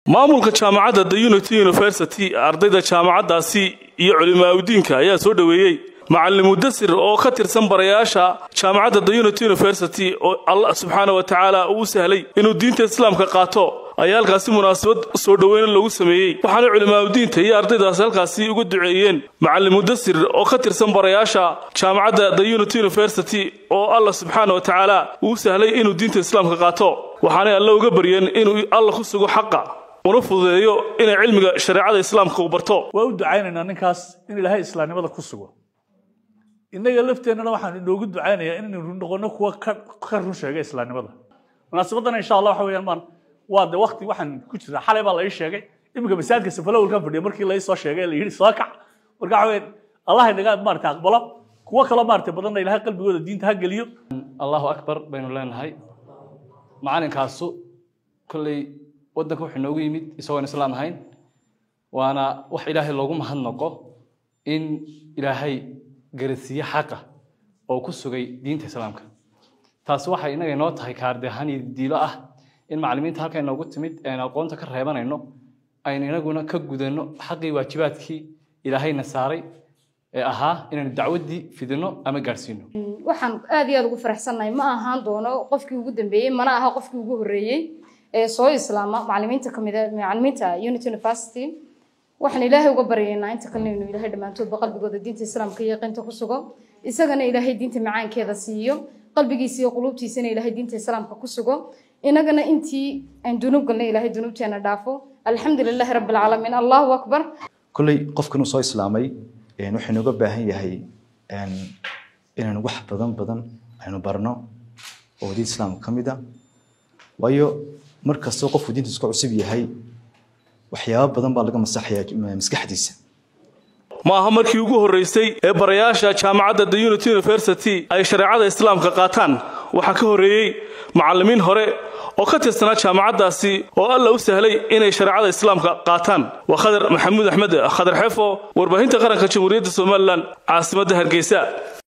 maamulka jaamacadda the unity university ardayda jaamacaddaasi iyo culimaaudiinka ayaa soo dhoweeyey macalin mudasir oo ka tirsan barayaasha jaamacadda the unity university oo allah subxaana wa tacaala uu sahlay inuu diinta islaamka qaato ayaa halkaasi munaasabad soo dhoweyna loogu sameeyey waxaana culimaaudiinta iyo ardaydaasi halkaasi uga duceeyeen macalin mudasir oo ka tirsan barayaasha jaamacadda the unity university oo allah subxaana wa tacaala uu sahlay inuu diinta islaamka qaato waxaanay alle uga baryeen inuu alla ku sugo xaqa una fududeeyo inay cilmiga shareecada islaamka uu barto waa u ducaynaynaa ninkaas in ilaahay islaamnimada ku sugo innaga lafteennana waxaan inoogu ducaynayaa inaynu noqono kuwa ka run sheega islaamnimada munaasabadan insha allah waxa weeyaan maan waa de wakti waxaan ku jiraa xalay baa la ii sheegay iminka masaajidka safalowlkan fadhiya markii la ii soo sheegay la yidhi soo kac marka waxa weeyaan allah inaga maarata aqbalo kuwo kaloo maarata badanna ilaahay qalbigooda diinta ha geliyo allahu akbar baynu leenahay macalinkaasu kolley waddanka wuxuu noogu yimid isagoon islaam ahayn waana wax ilaahay loogu mahadnaqo in ilaahay garasiiye xaqa oo ku sugay diinta islaamka taasi waxay inaga inoo tahay kaarde ahaan iyo diilo ah in macallimiinta halka inoogu timid ean aqoonta ka reebanayno aynu inaguna ka gudanno xaqii waajibaadkii ilaahayna saaray ee ahaa inaynu dacwaddii fidino ama gaadhsiino waxaan aad iyo aad ugu faraxsannahay ma ahaan doono qofkii ugu dambeeyey mana aha qofkii ugu horreeyey ee soo islaama macallimiinta kamid macallimiinta unity university waxaan ilaahay uga baryaynaa inta kalena inuu ilaahay dhammaantoodba qalbigooda diinta islaamka iyo qinta ku sugo isagana ilaahay diinta macaankeeda siiyo qalbigiisa iyo quluubtiisana ilaahay diinta islaamka ku sugo inagana intii aan dunuub galnay ilaahay dunuubteena dhaafo alxamdu lilaahi rabbi alcaalamiin allahu akbar kolley qofkan uu soo islaamay wuxuu inooga baahan yahay inaynu wax badan badan aynu barno oo diinta islaamka ka mid a waayo mar kastoo qofku diinta isku cusub yahay waxyaabo badan baa laga masaxayaa maskaxdiisa ma aha markii ugu horraysay ee barayaasha jaamacadda the unity university ay shareecada islaamka qaataan waxaa ka horreeyey macallimiin hore oo ka tirsanaa jaamacaddaasi oo alla u sahlay inay shareecada islaamka qaataan waa khadar maxamuud axmed khadar xeefo warbaahinta qaranka jamhuuriyadda somalilan caasimadda hargeysa